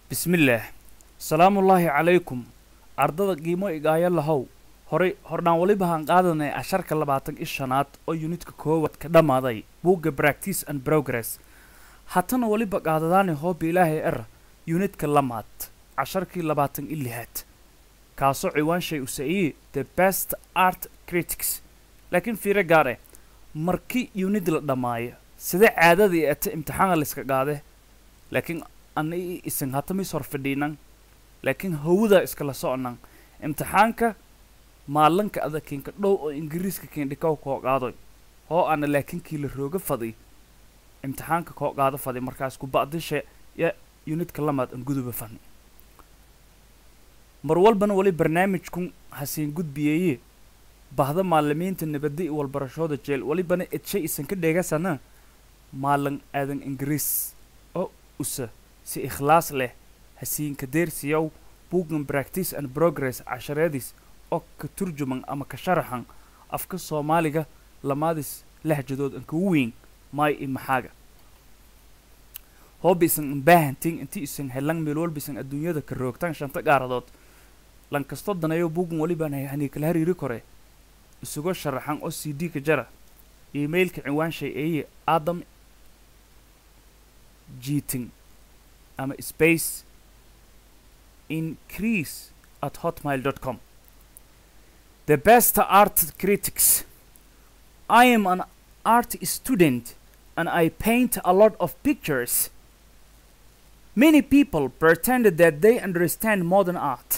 bismillaah salaamullaahi calaykum ardada qiimo igaayo lahow horay hordhaan weliba haan qaadanay casharka labaatan i shanaad oo yunitka koowad ka dhammaaday buugga practice and progress hatana weliba qaadadaani hooba ilaahay era yunitka lamaad casharkii labaatan i lixaad kaasoo ciwaanshay usaiye the best art critics laakiin fiiro gaar eh markii yunid la dhammaayo sida caadadii ete imtixaana layska qaade laakiin ana i isin hata mis hor fadhiinan laakiin hawada iskala soconan imtixaanka maalinka ada kinka dhow oo ingiriiska kindhikaw koo qaadoy hoo ana laakiin kii la rooga fadi imtixaanka koo qaado fadi markaas ku ba'dishe ya yunidka lamaad an guduba fani mar walbana weli barnaamijkun hasiin gudbiyeeye bahda maalimiinta nabadda i walbarashooda jeel welibana edshay isan ka dheegasana maalin aadan ingiriis oo usa si ikhlaas leh hasiinka deersiyow buuggan practice and progress cashareedis oo ka turjuman ama ka sharaxan afka soomaaliga lamaadis lahjadood an kagu weyn maay i maxaaga hooba isan imbaahantiin intii isan helan meel walba isan adduunyada ka roogtaan shanta gaaradood lan kastoo daneeyo buuggan welibaan hani kala hariiri kore isugo sharaxan oo c d ka jara emailka ciwaanshay eeye adam jiting ama space increase at hotmail dot com the best art critics i am an art student and i paint a lot of pictures many people pretend that they understand modern art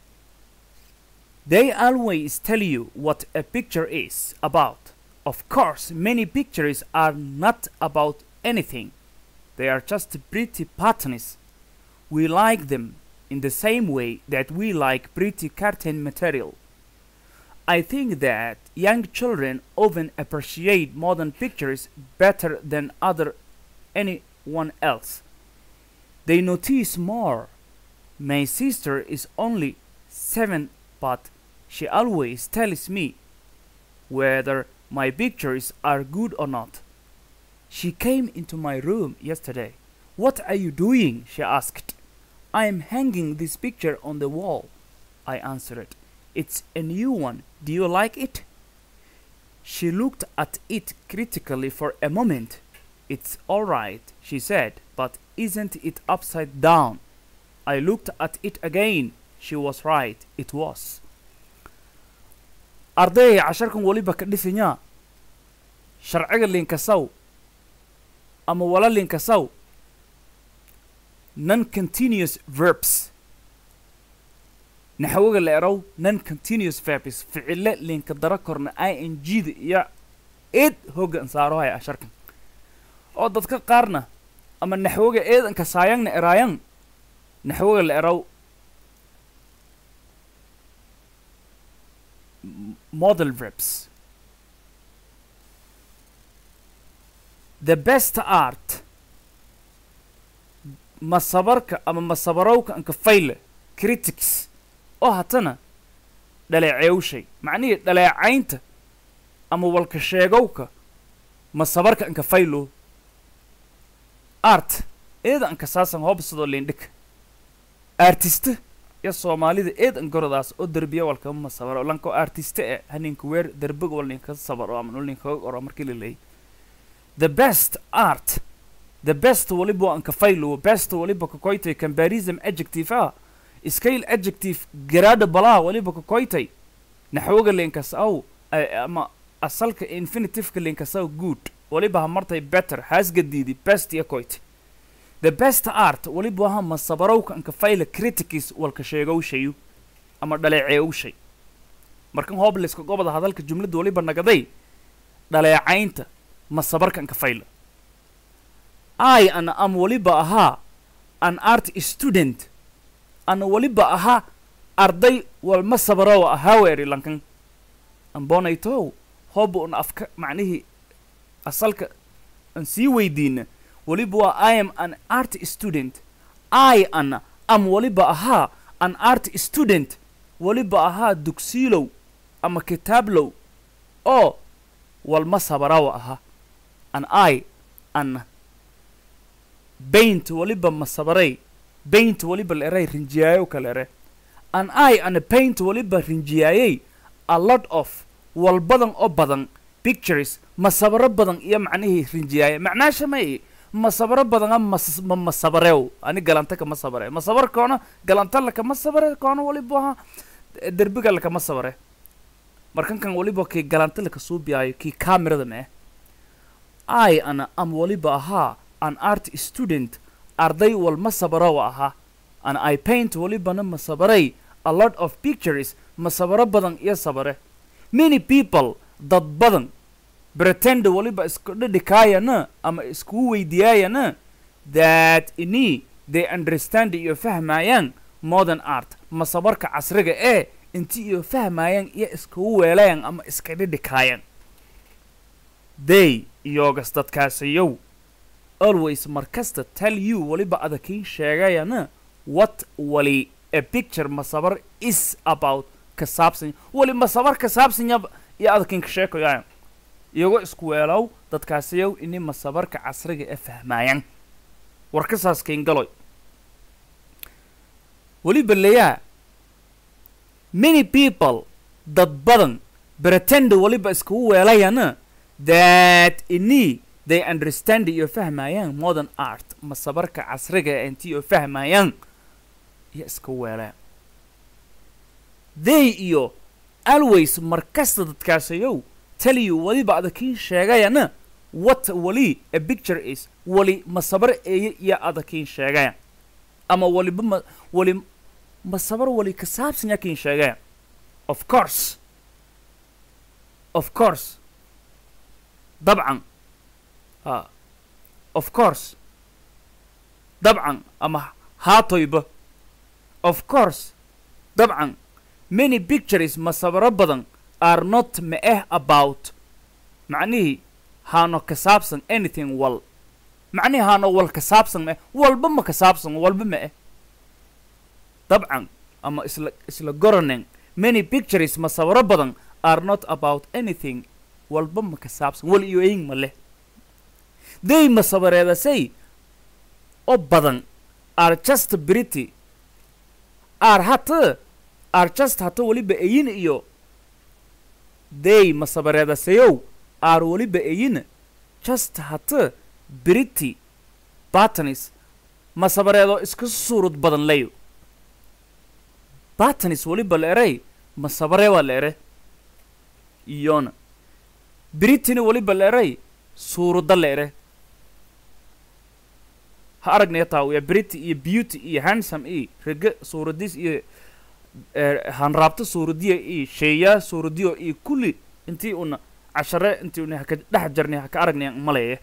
they always tell you what a picture is about of course many pictures are not about anything they are just pretty patterns we like them in the same way that we like pretty cartoon material I think that young children often appreciate modern pictures better than other anyone else. They notice more. My sister is only seven, but she always tells me whether my pictures are good or not. She came into my room yesterday. What are you doing? she asked. I am hanging this picture on the wall, I answered. It's a new one. Do you like it? She looked at it critically for a moment. It's all right, she said, but isn't it upside down? I looked at it again. She was right. It was. ardayay casharkan weliba ka dhisanyaa sharciga linkasaw ama wala linkasaw non continuous verbs naxwaga la erow non continuous verbs ficile linka dara korna i n g da iyo eed hoggan saarohaya casharkan oo dadka qaarna ama naxwaga eedanka saayangna eraayan naxwaga la erow model verbs the best art masabarka ama masabarowka anka fayle critics oo hatana dhaleeceewshay macnihii dhaleecaynta ama walka sheegowka masabarka anka faylo art eeda anka saasan hoobsadoo lindhika artiste ya soomaalida eed an goradaas oo derbiya walkama masabaro lanko artiste e haninka weer derbiga wal ninka sabaro ama nol ninkaga oro markii la leeyay the best art the best waliba anka faylo best waliba kakoytay comparison adjective ah scale adjective garaada balaa waliba kakoytay naxwoga linkasaw ama asalka infinitiveka linkasaw good waliba ha martay better haasgadiidi best iyo koytay the best art waliba aha masabarowka anka fayla criticis walka sheegowshayu ama dhaleeceewshay markan hoobliska gobada hadalka jumladda waliba nagaday dhaleecaynta masabarka anka fayla i ana am waliba ahaa an art student ana waliba ahaa arday walma sabarowa ahaa weeri lankan ambonaytow hooba un afka macnihii asalka aan sii weydiina waliba waa i am an art student i ana am waliba ahaa an art student waliba ahaa dugsiilow ama kitaablow oo walma sabarawa ahaa an i ana baint waliba masabaray paint waliba la eray rinjiyaayo kala ere an i ana paint waliba rinjiyaayey a lot of wal badan oo badan pictures masabaro badan iyo macnihii rinjiyaaya macnaasha may masabaro badana mas ma masabarew ani galanta kama sabare masabar koona galanta lakama sabare koona waliba aha derbiga lakama sabare markan kan waliba kii galanta laka suubiyaayo kii camerada mee i ana am waliba ahaa an art student arday wal masabaro ahaa an i paint walibana masabaray a lot of pictures masabaro badan iyo sabare many people dad badan pretend waliba isku dhidhikaayana ama iskugu weydiyaayana that ini they understand iyo fahmayaan modern art masabarka casriga ee inti iyo fahmayaan iyo iskugu weelayaan ama iska dhidhikaayaan they iyogas dadkaasiyow always markasta tell you waliba adakii sheegayana what wali a picture masabar is about ka saabsan wali masabar ka saabsanya iyo adakin ka sheekayaan iyagoo isku weelow dadkaasiyow ini masabarka casriga ee fahmaayaan warkasaas keengaloy weliba leeyaa many people dad badan pretend waliba iskugu weelayana that ini they understand iyo fahmayaan modern art masabarka casriga ee intii oo fahmayaan iyo iska weelaan they iyo always markasta dadkaasayow tell you waliba adakiin sheegayana what wali a picture is wali masabar eeye iyo adakiin sheegaya ama waliba ma wali masabar wali ka saabsan yakiin sheegaya of course of course dabcan ha of course dabcan ama haatoyba of course dabcan many pictures masabaro badan are not ma eh about macnihii haano ka saabsan anything wal macnihii haano wal ka saabsan maeh walba ma ka saabsan walba ma eh dabcan ama isla isla goranen many pictures masabaro badan are not about anything walba ma ka saabsan wal iyo eyin ma leh they masabareedasay oo badan are just pretty are hata are just hata weliba eyin iyo they masabareedasayow are weliba eyin just hata pretty batanis masabareedo iska suurud badan leyo batanis weliba la eray masabare waa la ere iyona britina weliba la eray suuruda la ere ha aragnaya taawiya brity iyo beauty iyo handsome iyo rege suuradis iyo hanraabto suuradiya iyo sheeyaa suuradiyo iyo kulli intii una cashare intii una haka dhex jarnay haka aragnaya maleeye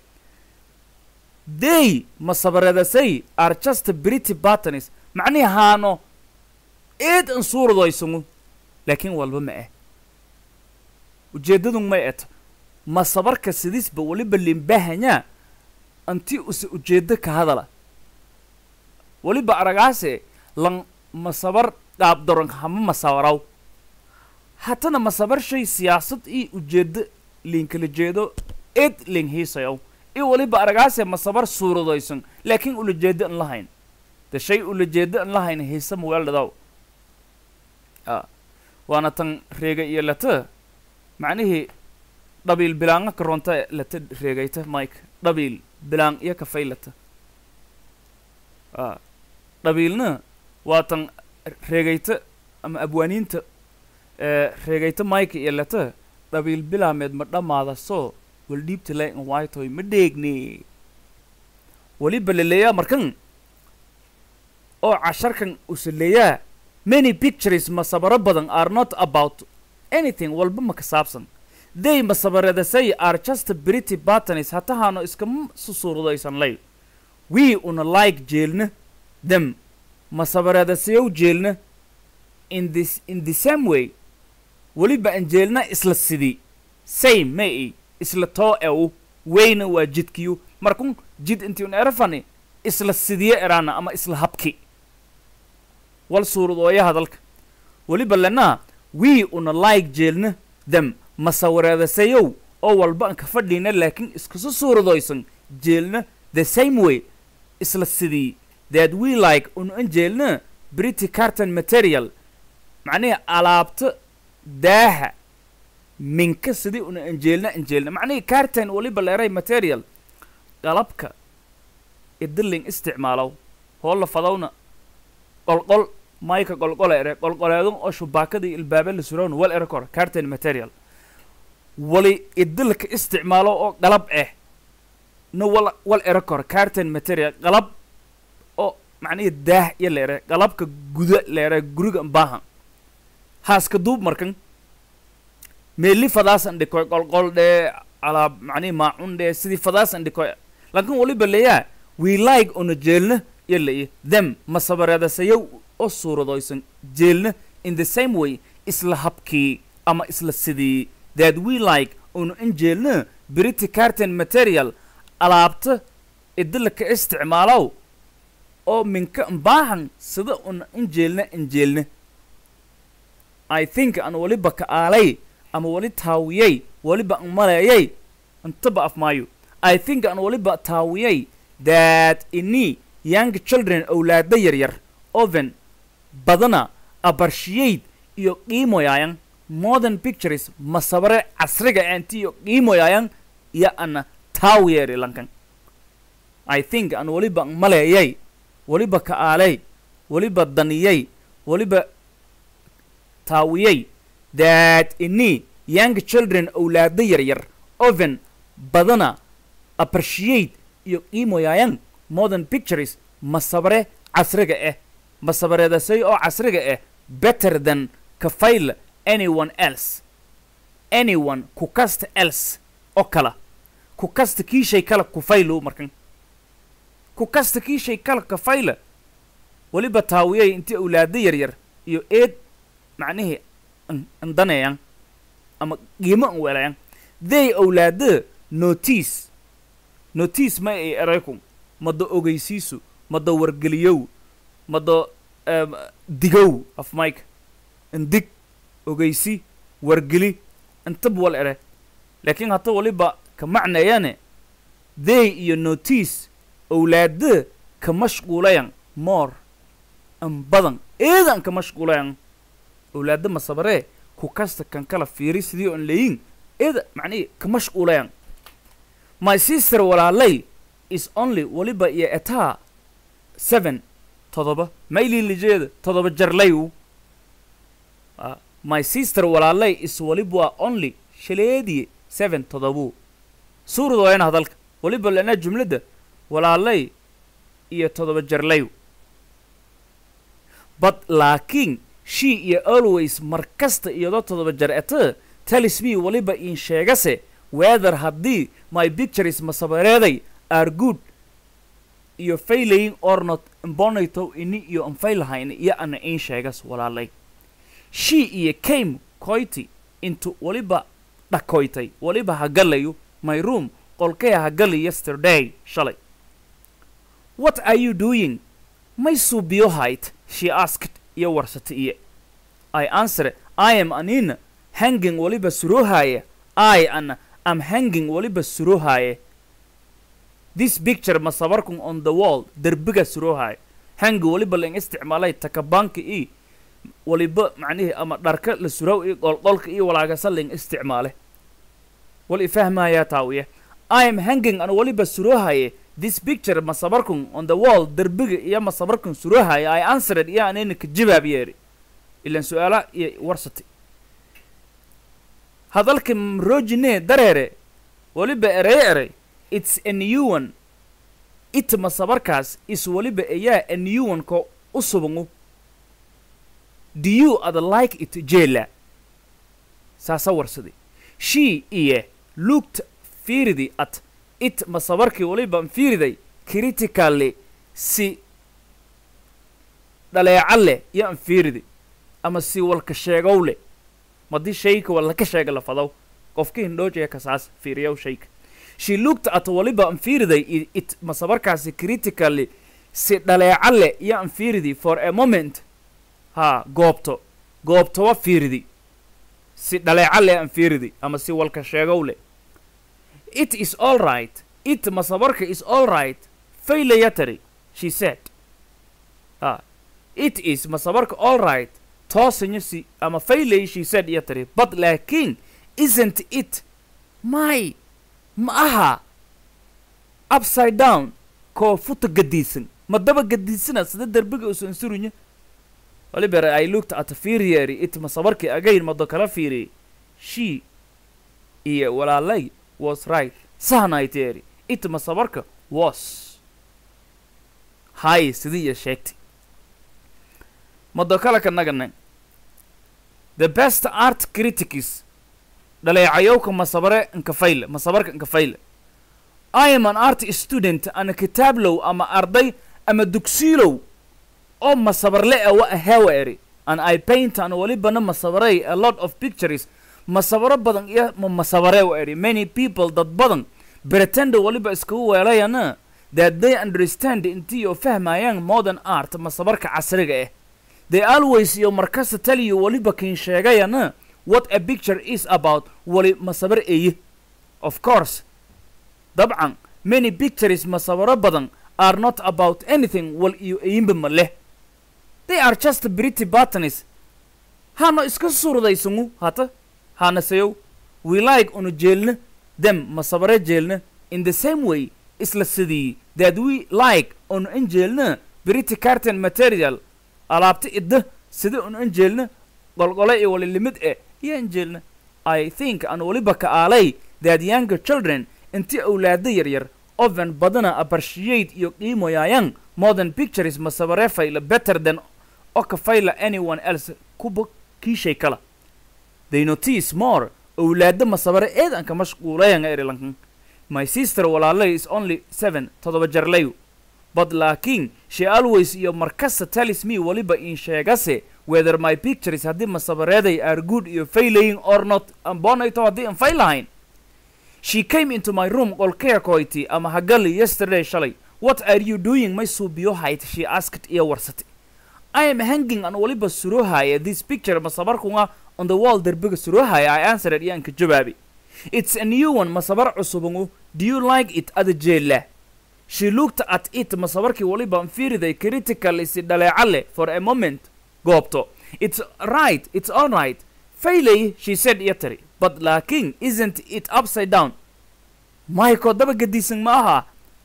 they masabareedasay are just brity batanis macnihi haano eed an suuradoysangu laakiin walba ma ah ujeeddadun may eto masabarka sidisba weliba limbahanyaa anti use ujeeddo ka hadala weliba aragaase lan masabar dhaabdoran hama masabaraw hatana masabar shay siyaasad iyo ujeeddo liinkala jeedo eed ling hiisayow i weliba aragaase masabar suuradoysan laakiin ulajeeddo an lahayn de shay ulajeeddo an lahayn hiisa muweeldhadaw a waana tan reega iyo lata macnihii dhabiil bilaanga karoonta lata reegayta mike dhabiil bilaan iyo kafay lata a dhabiilna waa tan reegayta ama abwaaniinta reegayta mike iyo lata dhabiil bilaameed ma dhammaada soo wal dhiibta lay an waaytoy ma dheegne weliba laleeyaa markan oo casharkan usaleeyaa many pictures masabaro badan are not about anything walba ma ka saabsan they masabaradasay are just pretty batanis hatahaano iskama susuurdaysan lay we una like jeelna them masabaradasayow jeelna in this in the same way weliba an jeelna isla sidii same may isla too ew weyna waa jidkiyu markun jid intii un erafani isla sidiye eraana ama isla habki wal suuradooya hadalka weliba lenaa we una like jeelna them masawareedasayow oo walba an ka fadhiina laakiin iskasu suuradoysan jeelna the same way isla sidii that we like unu anjeelna brity carton material macnihi alaabta daaha minka sidii una anjeelna anjeelna macnihii carton waliba leeray material qalabka idiling isticmaalow hoolla fadowna qolqol mayka qolqola ere qolqoleedun oo shubaakadii ilbaabe la surowna wal ere kor carton material wali idilka isticmaalo oo qalab ah na wal wal ere kor carton material qalab oo macnihii daah iyo leere qalabka guda leere guriga baahan haaska duub markan meeli fadaasan dhikoy qolqol dhee alaab macnihi maacun dhee sidii fadaasan dhikoy laakiin waliba leeyaa we like una jeelna iyo leeya them masabareedasayow oo suuradoysan jeelna in the same way isla habkii ama isla sidii that we like una in jeelna brity carton material alaabta idilaka isticmaalow oo minka baahan sida una in jeelna in jeelna i think aan waliba ka aalay ama wali taawiyey waliba an maleeyay intaba af maayo i think aan waliba taawiyey that ini young children owlaada yaryar oven badana appreciate iyo qiimoyaayan modern pictures masabare casriga aanti iyo qiimoyaayan iyo ana taawiyeri lankan i think aan waliba an maleeyay waliba ka aalay waliba daniyey waliba taawiyey that ini young children owlaada yaryar oven badana appreciate iyo qiimoyaayan modern pictures masabare casriga ah masabareedasay oo casriga ah better than kafayl anyone else anyone ku kasta else oo kala ku kasta kii shay kala kufaylo markan ku kasta kii shay kala kafayla weliba taawiyay intii owlaada yaryar iyo eed macnihii andaneeyan ama qiimo an weelayan they owlaada notice notice ma ay eraykum mada ogeysiisu mada wargeliyow mada digow af mike indig ogeysi wargeli intab wal ere laakiin hata waliba ka macnayane they iyo notice owlaada ka mashquulayan more an badan eedan ka mashquulayan owlaada masabaree ku kasta kan kala fiiri sidii on leeyin eeda macnihi ka mashquulayan my sister walaalay is only waliba iyo etaa seven todoba maylin lijeeda todoba jarlayu uh, my sister walaalay is waliba only shaleediye seven todobu suuradooyana hadalka waliba lana jumladda walaalay iyo todoba jarlayu but laakiin she iyo always mar kasta iyadoo todoba jar ete tells me waliba in sheegase whether haddii my pictures masabareeday are good iyo failaying or not imbonayto ini iyo anfaylahayn iyo ana in sheegas walaalay she iyo came coity intu waliba dhakoytay waliba hagalayo my room qolkaya hagali yesterday shalay what are you doing may suubiyo hayt she asked iyo warsata iyo i answer i am anina hanging waliba surohaya i ana am hanging waliba surohaya this picture masabarkun on the wall derbiga surohaya hangi waliba lang isticmaalay takabanka i waliba macnihii ama dharka la surow iyo qolqolka iyo walaagasa lang isticmaale wal ifahmaya taawiya i am hanging an waliba surohaya this picture masabarkun on the wall derbiga iyo masabarkun surohaya i answered iyo anina ka jawaab yeeri ilan su-aala iyo warsati hadalka mrojine dareere waliba erey erey it's a new one it masabarkaas is waliba ayaa a new one ko u subangu do you ada like it jela saasa warsaday she iyo looked fiiridi at it masabarkii waliba fiiriday critically si dhaleeca leh iyo an fiiridi ama si walka sheegow leh madii shayka wala ka sheega la fadaw qofka hindhoojaya kasaas fiiriyow shayka she looked at waliba an fiiriday it masabarkaasi critically si dhaleeca leh iyo an fiiridi for a moment ha goobto goobtowa fiiridi si dhaleeca leh an fiiridi ama si walka sheegow leh it is all right it masabarka is all right failayatary she said ah it is masabarka all right toosanya si ama failay she said iyo tiri but laakiin isn't it my ma aha upside down koo futa gadiisan ma daba gadiisana sida derbiga usan surunya waliber i looked at firieri it masabarkii again mado kala fiiriyey she iyo walaalay was right sahnayteeri it masabarka was hay sidii iyo sheegtay mado kale ka nagana the best art critics dhaleecayowka masabare nkafayle masabarka nkafayle i am an art student ana kitaablow ama arday ama dugsiilow oo masabarle a wa ahewa eri and i paint an walibana masabarey a lot of pictures masabaro badan iyo ma masabare wa eri many people dad badan pretend waliba iskagu weelayana that they understand intii oo fahmayaan modern art masabarka casriga ah they always iyo markasta tell you waliba kiin sheegayana what a picture is about wali masabar eye of course dabcan many pictures masawaro badan are not about anything wal iyo eyinba ma leh they are just pretty buttons hano iska surdaysangu hata hana sayow we like unu jeelna them masabare jeelna in the same way isla sidii that we like unu in jeelna pretty carton material alaabta idda sida unu in jeelna qolqole iyo wali limid eh iyo in jeelna i think an waliba ka aalay that younger children intii awlaada yaryar oven badana appreciate iyo qiimoyayaan modern pictures masabare fayla better than oo ka fayla anyone else kuba kiishay kala they notice more awlaada masabare eedan ka mashquulayan erilankan my sister walaalay is only seven todoba jarlayu but laakiin she always iyo markasta tells me waliba in sheegase whether my pictures haddii masabareeday are good iyo failaying or not ambonayto haddii an fay lahayn she came into my room qolkee koyti ama hagali yesterday shalay what are you doing may suubiyo hayt she asked iyo warsate i am hanging an waliba surohaya this picture masabarkunga on the wall derbiga surohaya i answered iyo anka jawaabi it's a new one masabar cusubungu do you like it ada jeela she looked at it masabarkii waliba fiiriday critically si dhaleeca leh for a moment goobto it's right it's all right failay she said iyo tiri but laakiin isn't it upside down mayko daba gadiisan ma aha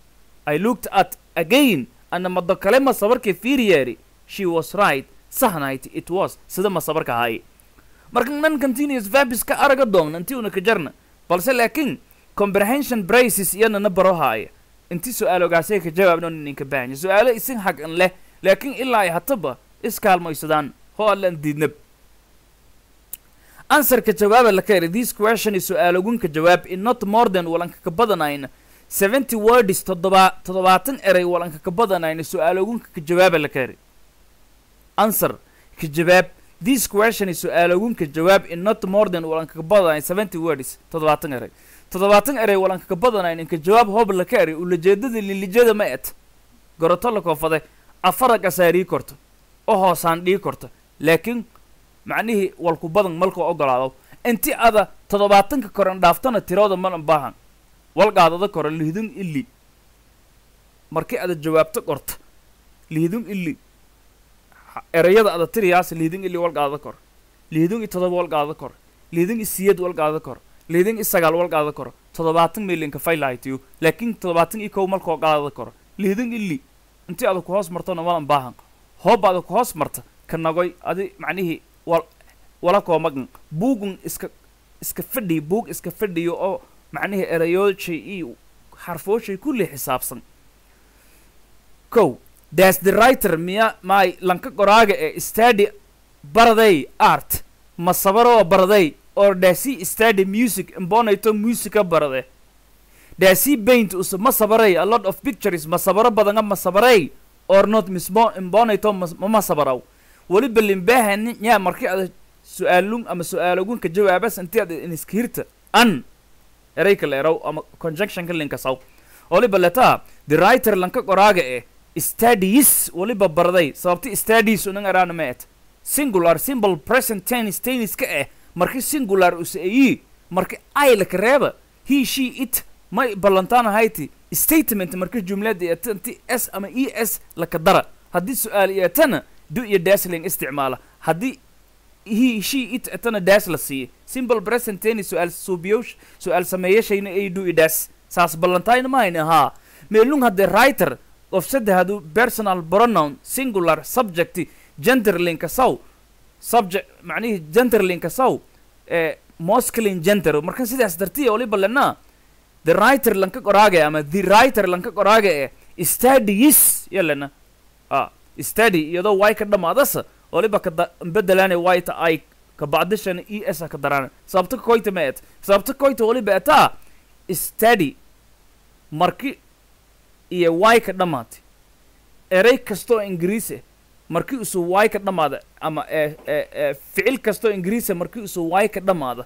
i looked at again ana mado kale masabarkii fiiriyeeri she was right sahnayt it was sida masabarka ahaye marka nan continuous verbs ka araga doon intii una ka jarna balse laakiin comprehension braces iyana na baro haaya inti su-aalo ogaasay ka jawaabno ninka baahanya su-aalo isin xag an leh laakiin ilaa ay hataba iskaalmaysadaan ho allan diidnab answerka jawaaba la ka eri this question is su-aalogunka jawaab in not more than walanka ka badanayna seventy words toddoba toddobaatan eray walanka ka badanayna su-aalogunka ka jawaaba la ka eri answer ka jawaab this question is su-aalogunka jawaab in not more than walanka ka badanay seventy words toddobaatan eray toddobaatan eray walanka ka badanayn inka jawaab hoob la ka eri ulajeedada lilijada ma et goroto la koofade afaraga saarii korto oo hoosaan dhii korto laakiin macnihii walku badan malka ogolaado inti ada toddobaatanka koran dhaaftana tirooda malan baahan walqaadada kora lihdun ili markii ada jawaabto qorta lihdun ili erayada ada tiriyaas lihdun ili walqaadada kor lihdun i todoba walqaadada kor lihdun i siyad walqaadada kor lihdun i sagaal walqaadada kor toddobaatan milinka faylahaytiyo laakiin toddobaatan i kow malka ogolaadada kor lihdun ili intii ada ku hoos martona malan baahan hoob ada ku hoos marta ka nagoy adi macnihii wal wala koo magan buugun iska iska fadhiyo buug iska fadhiyo oo macnihii erayooshay iyo xarfooshay kulli xisaabsan kow das the writer miya maay lanka qoraaga ee study baraday art ma sabaroo baraday or dasi study music imbonayto musica barade dasi paint usa ma sabaray a lot of pictures ma sabaro badanga ma sabaray or not mismo imbonayto mama sabaraw weliba limbahani yaa markii ada su-aalun ama su-aalogunka jawaabas intii ada iniskihirta an erayka leeraw ama conjunctionka linkasaw waliba letaa the writer lanka qoraaga eh studies waliba barday sababti studies unan araana ma et singular simple present tennis tenniska eh marki singular usa eyi marki ay laka reeba he she it may ballantaan hayti statement marki jumlada inti s ama e s laka dara haddii su-aal yeetana do iyo dasling isticmaala haddii he she it etana daas la siiye simple present tense su-aal suubiyo su-aal sameeyashayna ay do iyo daas saas ballantayna mahayna haa meelung haddee writer of saddexdu personal pronoun singular subject genderlinka saw subject macnihii genderlinka saw ee masculine gender markan sidaas dartiya waliba lenaa the writer lanka qoraage ama the writer lanka qoraage ee studies yalena ah study iyadoo way ka dhamaadasa waliba ka bedelaane wayta ay ka bacdishan e s ka daraan sababta koyta ma et sababta koyta waliba etaa study marki iyo way ka dhamaatay erey kastoo ingiriise markii usuu way ka dhamaada ama ee ee ee ficil kastoo ingiriise markii usuu way ka dhamaada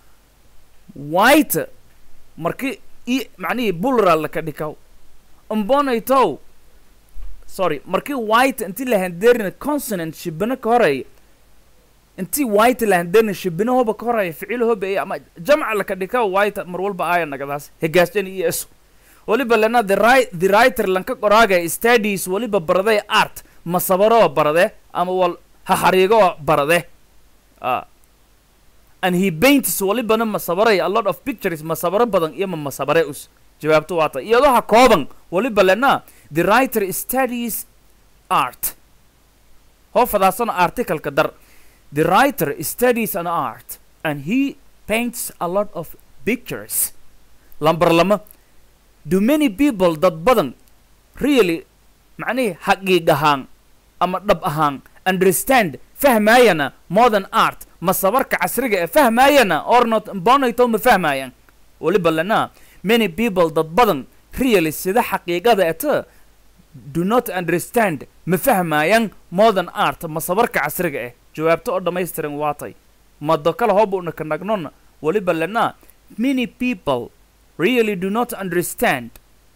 wayta marki i macnihii bulral ka dhikaw umbonaytow sorry markii white intii la handeerina consonant shibino ka horeeya intii white la handeerina shibino hoba ka horeeya ficil hobeeya ama jamca laka dhika white mar walba aaya nagadaas hegaasjan iyo eso waliba lena the right the writer lanka qoraaga studies waliba baraday art masabaro barade ama wal haxariigo barade ah and he paints walibana masabaray a lot of pictures masabaro badan iyo ma masabare us jawaabto waata iyadoo ha kooban waliba lena the writer studies art hoofadaasana articleka dar the writer studies an art and he paints a lot of pictures lambar lama do many people dad badan really macnihii xaqiiq ahaan ama dhab ahaan understand fahmaayana modern art masabarka casriga ee fahmaayana or not bonayto ma fahmaayaan waliba lena many people dad badan really sida xaqiiqada eta do not understand ma fahmaayaan modern art masabarka casriga eh jawaabto oo dhammaystiran waatay mado kale hoobuna ka nagnona waliba lena many people really do not understand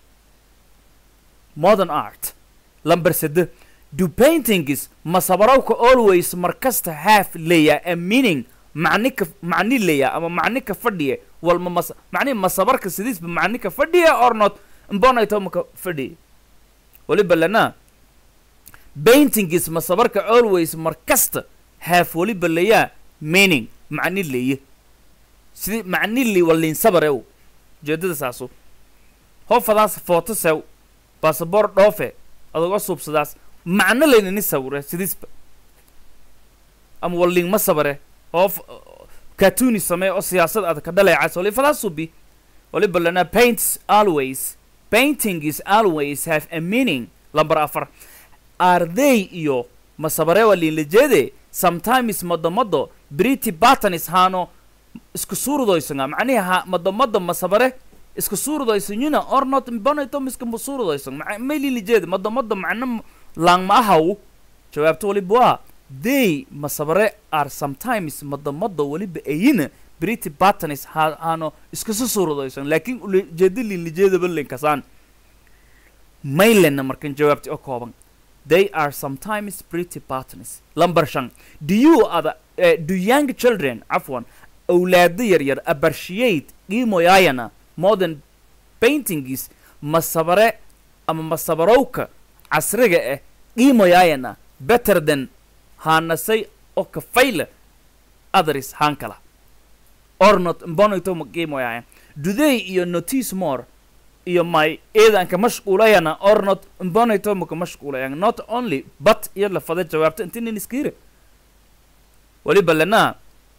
modern art lamber sede do paintings masabarowka always markasta have leeya a meaning macni ka macni leeya ama macni ka fadhiya walma mas macnihi masabarka sidiisba macni ka fadhiya or not mbonayto maka fadhiya waliba lena paintings masabarka always markasta have waliba leeya meaning macni leeye sidii macni li waliinsabarew ujeedada saasu hoofadaas footo sew basaboor dhoofe adoga suubsadaas macno laynini sawire sidiisba ama waliingma sabare hoof katuni samee oo siyaasad adag ka dhaleecas walifadaas subi waliba lana paints always painting is always have a meaning lamber afar are they iyo masabare waliinlajeede sometimes madomado brity batanis haano isku suurudoysanga macnihi ha madomado masabare iska suurudoysanyuna or not bonaytom iska suurudoysang maylilijeed madomado macno lang ma ahaw jawaabto waliba waa they masabare are sometimes madomado waliba ayina brity batanis ha haano iskasu suurudoysan laakiin ujeeda lilijeedaba linkasaan maylena markan jawaabti oo kooban they are sometimes pretty partners lamber shan do you ada uh, do young children afwan awlaado yaryar appreciate qiimoyaayana modern paintings masabare ama masabarowka casriga ah qiimoyaayana better than haanasay oo kafayla others haan kala or not mbonayto ma qiimoyaayan do they iyo notice more iyo my eedanka mashquulayana or not mbonayto maka mashquulayan not only but iyo lafada jawaabto inti nin iskiire waliba lana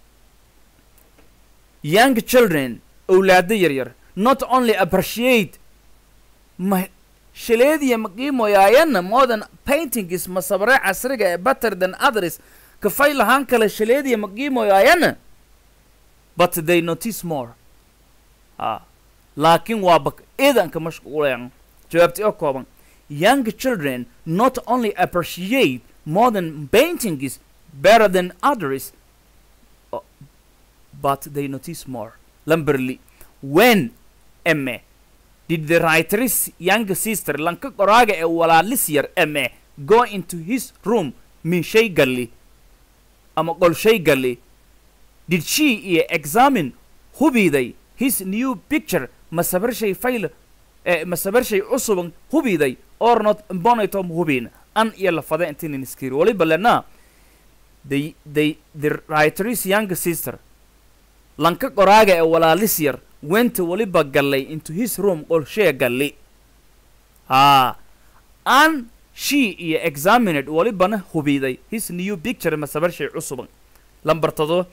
young children awlaado yaryar not only appreciate ma shaleediya ma qiimoyaayana modern paintings masabare casriga ee better than others kafay lahaan kale shaleediya ma qiimoyaayana but they notice more ah laakiin waa bak eedanka mashquulayan jawaabti oo kooban young children not only appreciate modern paintings better than others uh, but they notice more lamberly when eme did the writer's young sister lanka qoraaga ee walaalis yar eme go into his room min shay galli ama qol shay galli did she iyo examine hubiday his new picture masabar shay fayl eh, masabar shay cusuban hubiday or not bonaytom hubin an iyo lafada intinin iskiri waliba lenaa the the the writer's young sister lanka qoraaga ee walaalis yar wenta waliba gallay into his room qolshee galli haa an she iyo examined walibana hubiday his new picture masabar shay cusuban lambar todo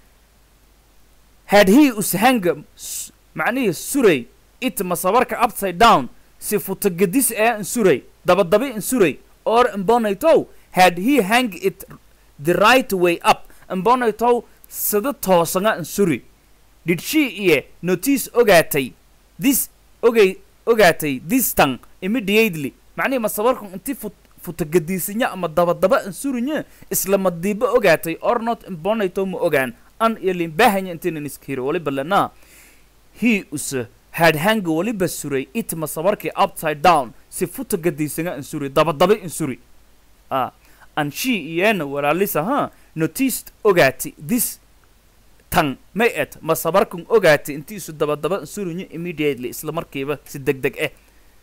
had he ushanga s- macnihii suray it masabarka upside down si futagedis ee insuray dabadabi insuray or imbonaytow had he hang it the right way up imbonaytow sida toosanga insuri did she iyo notice ogaatay this ogay ogaatay this tang immediately macnihi masabarku inti fut futagediisinya ama dabadaba insurinya isla madiiba ogaatay or not imbonaytow ma ogaan an iyo limbahanya intinan iskiro waliba lanaa he use had hanga waliba suray it masabarkii upside down si futa gadiisanga insuri dabadaba insuri ah and she iyana walaalisa ha noticed ogaati this tan may et masabarkun ogaati intiisu dabadaba insurinya immediately isla markiiba si deg deg eh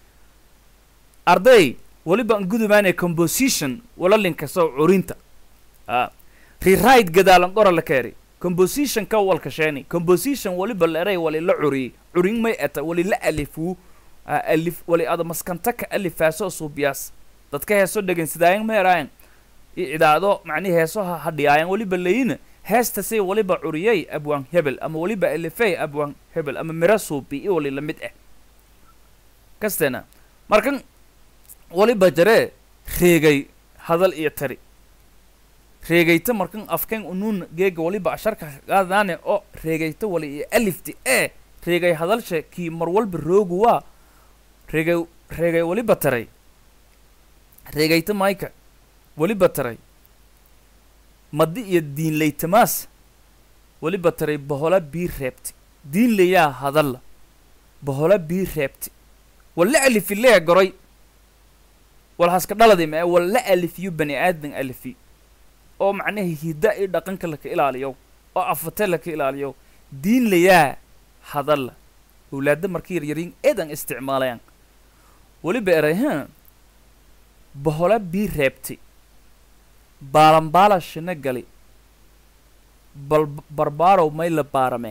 arday waliba an gudumaanay composition walalinka soo curinta ah rewrite gadaalan qora la keeri composition ka walka sheeni composition waliba la eray wali la curiyey curin may eta wali la alifuu ah, alif wali ada maskanta ka alifaaso suubiyaas dadka heeso dhegeysadaayan ma eraayan i cidaado macnihi heeso ha hadhiyaayan waliba layina heesta say waliba curiyey abwaan hebel ama waliba alifey abwaan hebel ama mira suubi i wali lamid ah kasteena markan waliba jaree reegay hadal iyo tari reegayta markan afkan unuun geega waliba asharka qaadaane oo reegayta wali iyo alifti ee reegay hadalsha kii mar walba roogu waa reegay reegay waliba taray reegayta mayka waliba taray madi iyo diinlaytamaas waliba taray bohola bii reebti diinlayaa hadalla bohola bii reebti walla alifi lee goray walhaska dhaladi ma walla alifiyo bani aadan alifi oo macnaha hidda iyo dhaqanka laka ilaaliyo oo afate laka ilaaliyo diin layaa hadalla awlaadda marka yaryariin eedan isticmaalayaan weliba eray ha bohola bii reebti baalambaala shina gali bal barbaarow may la baarame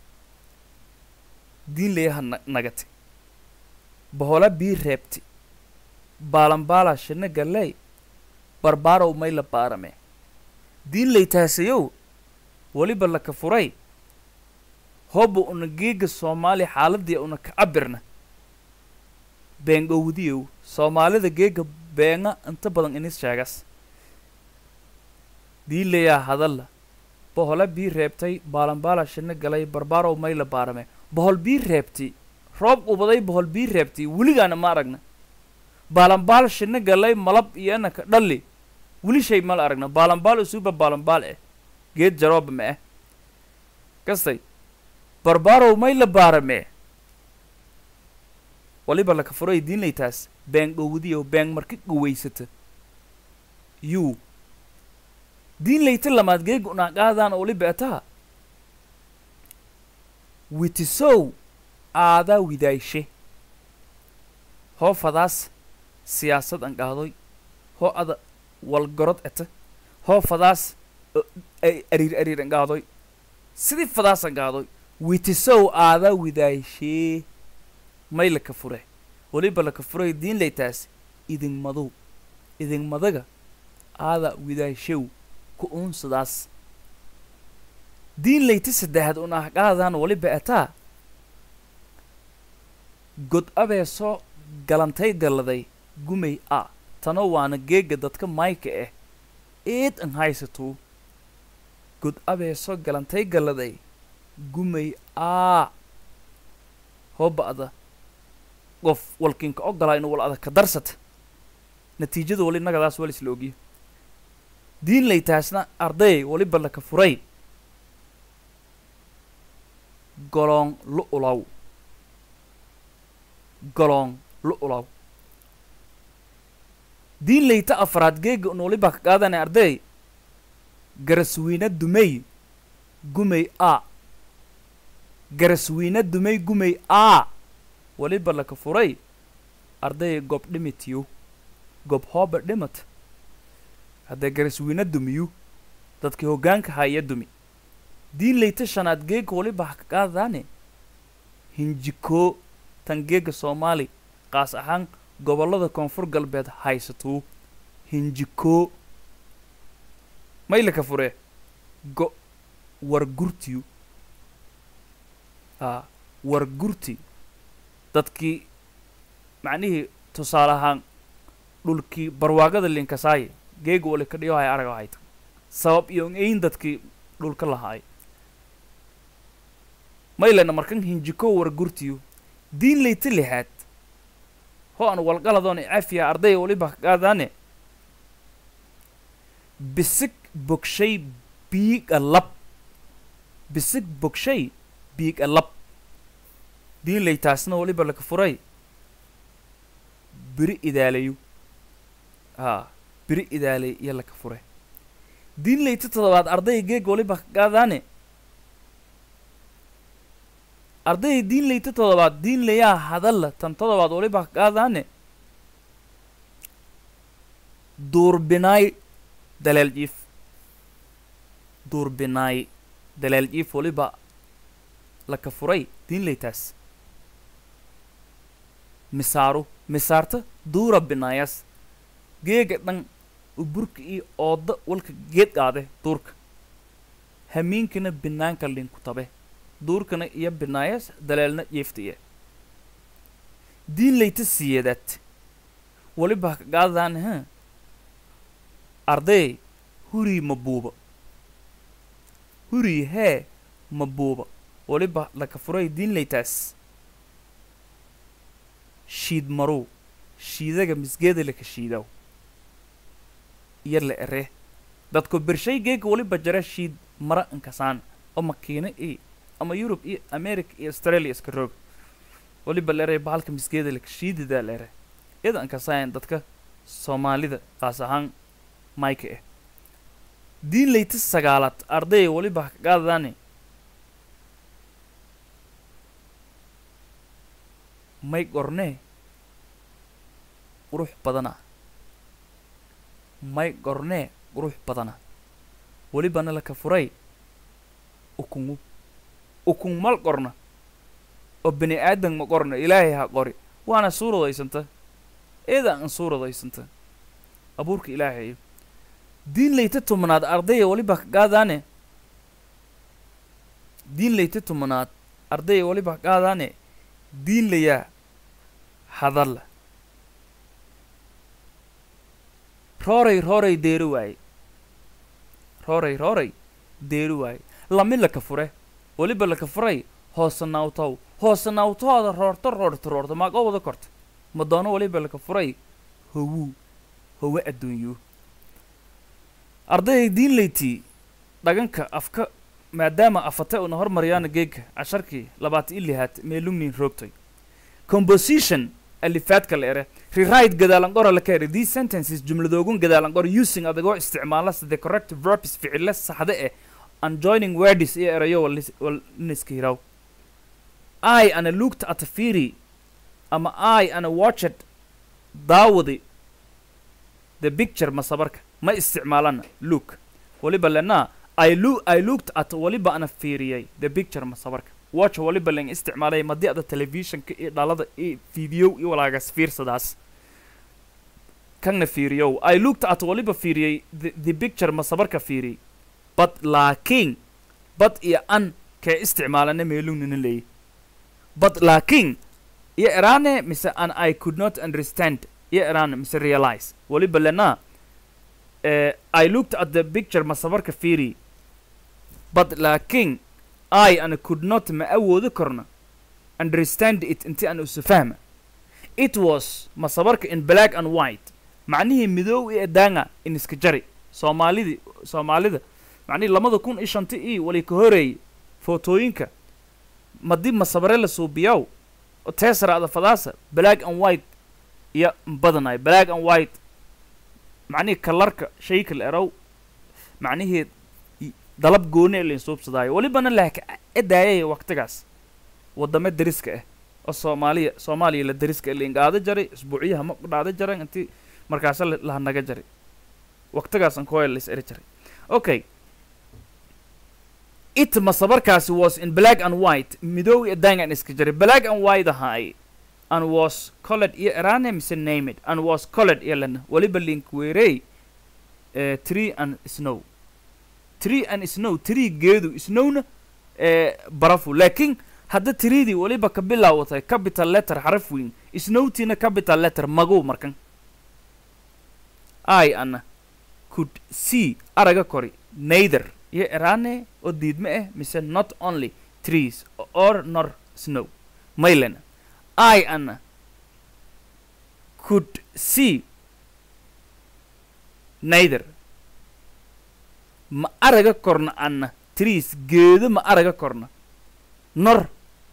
diin layaha na nagati bohola bii reebti baalambaala shina galey barbaarow may la baarame diin laytaasayow weliba laka furay hooba una geega soomaali xaaladii una ka cabirna beengowdiyow soomaalida geega beenga inta badan inis sheegas diin layaa hadalla bohola bii reebtay baalambaala shina galay barbaarow may la baarame bohol bii reebti roob ubaday bohol bii reebti weligaana ma aragna baalambaal shina galay malab iyo inanka dhalli weli shay mala aragna baalambaal usuuba baalambaal eh geed jarooba ma eh kastay barbaarow may la baarame waliba laka furay diinlaytaas been dhowdiyo been marka gowaysata yuu diinlayta lamaad geega unaaqaadaan waliba etaa witisow aadaa widaayshe hoo fadaas siyaasad an qaadoy hoo ada walgorod eta hoo fadaas ariir ariir an qaadoy sidii fadaas an qaadoy witisow aadaa widaayshee may laka fure weliba laka furay diin laytaas idin madow idin madaga aada widaashow ku uunsadaas diin layta saddexaad un ah qaadaan waliba etaa god abeesoo galantay galladay gumay a tano waana geega dadka mayka ah eed an haysatuu god abeesoo galantay galladay gumay aa hoo ba'da qof walkinka ogolaa inuu wal adag ka darsata natiijada wali nagadaas wal isla ogiyo diin laytaasna arday waliba laka furay goloon lu ulaw goloon lu ulaw diin layta afraad geega un waliba ka qaadanay arday garaswiina dumay gumay a garaswiina dumay gumay a waliba laka furay arday gobdhimitiyo gob hooba dhimat haddee gariswiina dumiyu dadkii hoggaanka haya dumi diin leyta shanaad geega waliba ha ka qaadadaane hinjikoo tan geega soomaali qaas ahaan gobollada koonfur galbeed haysatuu hinjikoo maylaka fure go war gurtiyu aa war gurti dadkii macnihii tusaale ahaan dhulkii barwaagada linkasaaye geega wali ka dhiyo hay araga hayta sabab iyo ein dadkii dhulka lahaay maylena markan hinjiko war gurtiyu diin leyta lixaad ho an walqaladoon cafiya arday waliba qaadaane bisig bogshay biiga lab bisig bogshay biiga lab diin leytaasna waliba laka furay biri idaalayu haa biri idaalay iyo laka fure diin leyta toddobaad ardayga geega waliba ka qaadaane ardayga diin leyta toddobaad diin layaa hadalla tan toddobaad waliba ka qaadaane duurbinaay daleel jiif duurbinaay daleel jiif waliba laka furay diin leytaas misaaru misaarta duura binaayas geega dhan uburka iyo ooda walka geed qaade duurka hamiinkana binaanka linku tabe duurkana iyo binaayas daleelna jeeftiye diin leyta siyeedaad waliba ka qaadaan ha arday hurii ma buuba hurii hee ma buuba waliba laka furay diin leytaas shiid marow shiidaga misgeeda laka shiidaw iyo la ere dadku bershay geega waliba jara shiid mara inkasaan oo makiina iyo ama yurub iyo america iyo australia iska roog waliba la ere bahalka misgeeda laka shiididaa la ere iyada inkasaayan dadka soomaalida qaas ahaan mayka ah diin leyta sagaalaad arday waliba ka qaadadaane may gornee qurux badana may gornee qurux badana welibana laka furay ukungu ukun mal qorna oo bini aadan ma qorna ilaahay ha qori waana suuradaysanta eeda an suuradaysanta abuurka ilaahayo diin leyta tumanaad ardaya waliba ka qaadaane diin leyta tumanaad ardaya waliba ka qaadaane diin layaa hadalla rooray rooray deeri waaye rooray rooray deeri waaye lami laka fure weliba laka furay hoose naawtow hoose naawtooda roorto roorto roorto maaqa wada korta ma doono weliba laka furay howuu howe adduunyu ardayday diin leytii dhaganka afka maadaama afate una hormariyaana geegka casharkii labaatan i lihaad meelugnin roogtay composition alifaadka la ere rewrite gadaalan qora la ka ere these sentences jumladoogun gadaalan qor using adagoo isticmaala the correct verbs ficile saxde eh and joining words iyo erayo walniska hiraw i ana looked at a firi ama i ana watched daawadi the picture masabarka ma isticmaalana look waliba lenaa I, loo I looked at waliba ana fiiriyay the picture masabarka watch waliba len isticmaalay madii ada televisionka iyo dhalada iyo video iyo walaagas fiirsadaas kanna fiiriyow I looked at waliba fiiriyay the, the picture masabarka fiiriyay but laakiin but iyo an kee isticmaalana meelugnina leeyi but laakiin iyo eraane mise an I could not understand iyo eraane mise realize waliba lenaa uh, I looked at the picture masabarka fiiriyay but laakiin I ana could not ma awoodi karno understand it inti aan isu fahma it was masabarka in black and white macnihii midoow iyo daanga in iska jari soomaalidii soomaalida macnihii lamada kun iyo shanti ii wali ka horeeyey footooyinka madii masabare la suubiyaw teesaraada fadaasa black and white iyo badanay black and white macnihii kalarka shayka la erow macnihii dalab gooni ee lain suubsadaayo welibana laaka edaayay waqtigaas waddamo deriska ah oo soomaaliya soomaaliya la deriska laingaada jaray isbuucyaha ma dhacda jaran intii markaasa la- laha naga jari waqtigaasan kooya la is eri jiray okay it masabarkaasi was in black and white midow iyo dangan iska jiray black and white ahaay and was colored iyo erane mise name it and was colored iyo lana waliba linkweerey eh, tree and snow tree and snow tree geedu snowna eh, barafu laakiin hadda tiriidii waliba ka bilaawatay capital letter xaraf weyn snowtiina capital letter magow markan i ana could see araga kori neither iyo erane oo diidme ah mise not only trees or nor snow maylena i ana could see neither ma araga korna ana trees geedo ma araga korna nor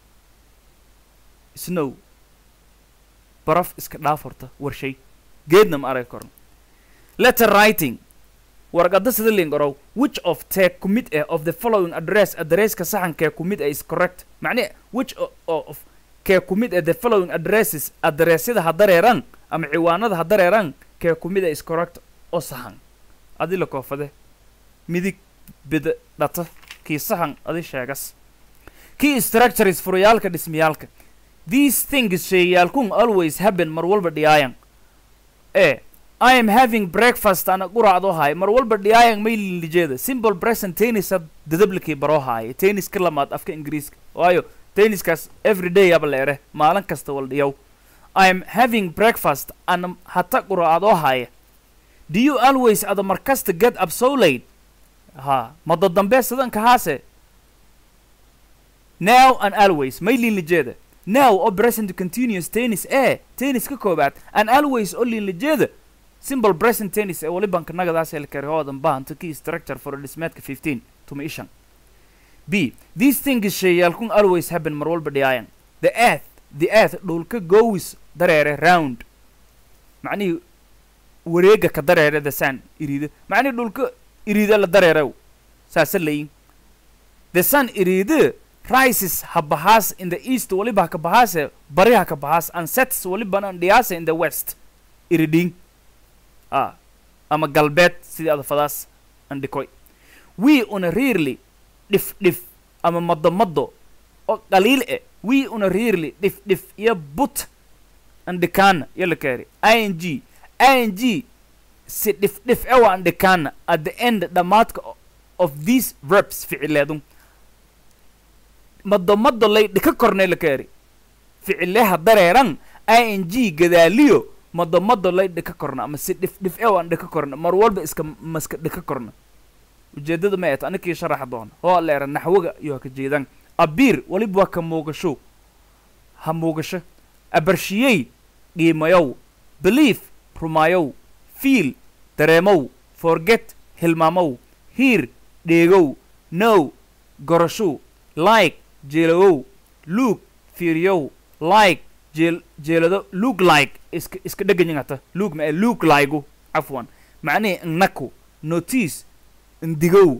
snow baraf iska dhaaf horta warshay geedna ma araga korna letter writing warqadda sida lingorow which of tee ku mid ah of the following address addresska saxankee ku mid ah is correct macne which o- o- of kee ku mid ah the following addresses addressyada ha dareeran ama ciwaanada ha dareeran kee ku mid ah is correct oo saxan adi la koofade midig bida dhata kii saxan adi sheegas key structures furayaalka dhismayaalka these things sheeyaalkun always happen mar walba dhiyaayan e I am having breakfast ana quraacdo haay mar walba dhiyaayan may lijeeda simple present tenisa dadablikii baroo haaya tenniska lamaad afka ingiriiska waayo tenniskaas every day aba leere maalin kasta wal dhiyow I am having breakfast ana hata quraacdo haaya do you always ada markasta get up so late ha mado dambe sidanka haase now and always may lijeeda now oo present continuous tennis ee tennis ka koobaad and always oo lijeeda simple present tennis ee wali bankanagadaas helkari hoodan bahanta key structure for dhismeedka 15 tuma ishan b these things sheeyaalkun always happen mar walba dhiyaayan the earth the earth dhulka goes dareere round macnihii wareega ka dareere the sun iriida macnihii dhulka iriida la dareerew saasa layin the sun iriida rises ha bahaas in the east waliba ha ka bahaase bari ha ka bahaas and sets walibana dhiyaasa in the west iriding ah ama galbeed sidii adafadaas andhikoy we una rarely dhif dhif ama maddo maddo oo qaliil eh we una rarely dhif dhif iyo but andhikaana iyo la kaari i n g i n g si dhif dhif ewa andhikaana at the end dhammaadka o- of these verbs ficileedun maddo maddo lay dhika kornay la kaari ficileha dareeran i n g gadaaliyo mado mado lay dhika korna ama si dhif dhif ew aan dhika korna mar walba iska maska dhika korna ujeedada ma eet anikii sharaxa doona oo leera naxwaga iyo ha ka jeedaan abiir waliba waa ka muugasho ha muugasho abarshiyey qiimayow belief rumayow fiil dareemow forget hilmaamow hiir dheegow now gorashow like jeelawow luug fiiriyow like jeel jeelado look like iska iska dheganyangata look ma look like cafwan macnihii nnaku notice ndigow